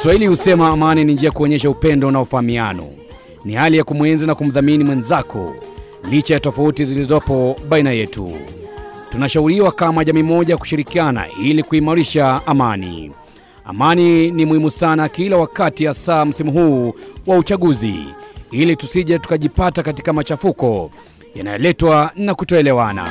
Waswahili husema amani ni njia ya kuonyesha upendo na ufahamiano, ni hali ya kumwenzi na kumdhamini mwenzako licha ya tofauti zilizopo baina yetu. Tunashauriwa kama jamii moja kushirikiana ili kuimarisha amani. Amani ni muhimu sana kila wakati, hasa msimu huu wa uchaguzi, ili tusije tukajipata katika machafuko yanayoletwa na kutoelewana.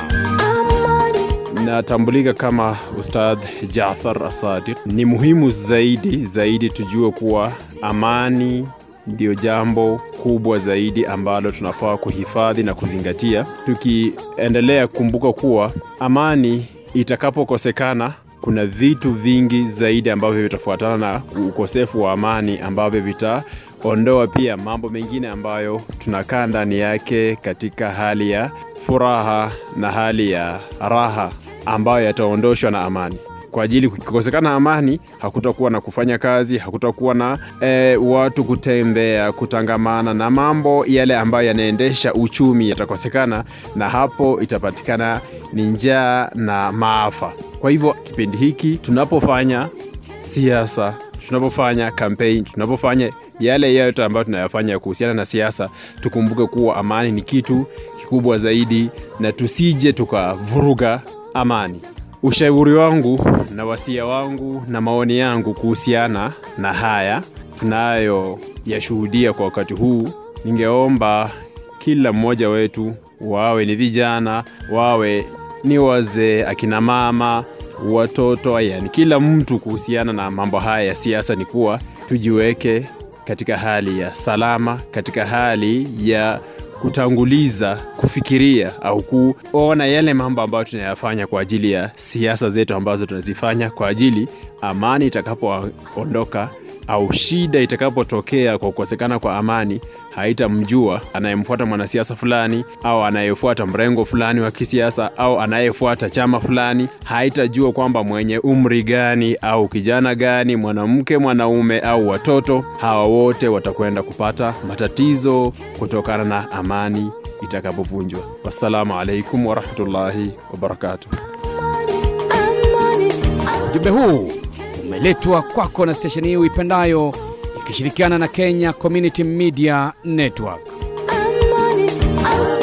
Natambulika kama Ustadh Jafar Asadiq. Ni muhimu zaidi zaidi tujue kuwa amani ndiyo jambo kubwa zaidi ambalo tunafaa kuhifadhi na kuzingatia, tukiendelea kukumbuka kuwa amani itakapokosekana kuna vitu vingi zaidi ambavyo vitafuatana na ukosefu wa amani ambavyo vitaondoa pia mambo mengine ambayo tunakaa ndani yake katika hali ya furaha na hali ya raha ambayo yataondoshwa na amani kwa ajili kukikosekana amani hakutakuwa na kufanya kazi hakutakuwa na e, watu kutembea kutangamana na mambo yale ambayo yanaendesha uchumi yatakosekana na hapo itapatikana ni njaa na maafa kwa hivyo kipindi hiki tunapofanya siasa tunapofanya kampeni tunapofanya yale yote ambayo tunayafanya kuhusiana na siasa tukumbuke kuwa amani ni kitu kikubwa zaidi na tusije tukavuruga amani ushauri wangu na wasia wangu na maoni yangu kuhusiana na haya tunayoyashuhudia kwa wakati huu ningeomba kila mmoja wetu wawe ni vijana wawe ni wazee akina mama watoto yani kila mtu kuhusiana na mambo haya ya siasa ni kuwa tujiweke katika hali ya salama katika hali ya kutanguliza kufikiria au kuona yale mambo ambayo tunayafanya kwa ajili ya siasa zetu ambazo tunazifanya kwa ajili amani itakapoondoka au shida itakapotokea kwa kukosekana kwa amani haitamjua anayemfuata mwanasiasa fulani au anayefuata mrengo fulani wa kisiasa au anayefuata chama fulani haitajua kwamba mwenye umri gani au kijana gani mwanamke mwanaume au watoto hawa wote watakwenda kupata matatizo kutokana na amani itakapovunjwa wassalamu alaikum warahmatullahi wabarakatuh Ujumbe huu umeletwa kwako na stesheni hii uipendayo ikishirikiana na Kenya Community Media Network. Amani, amani.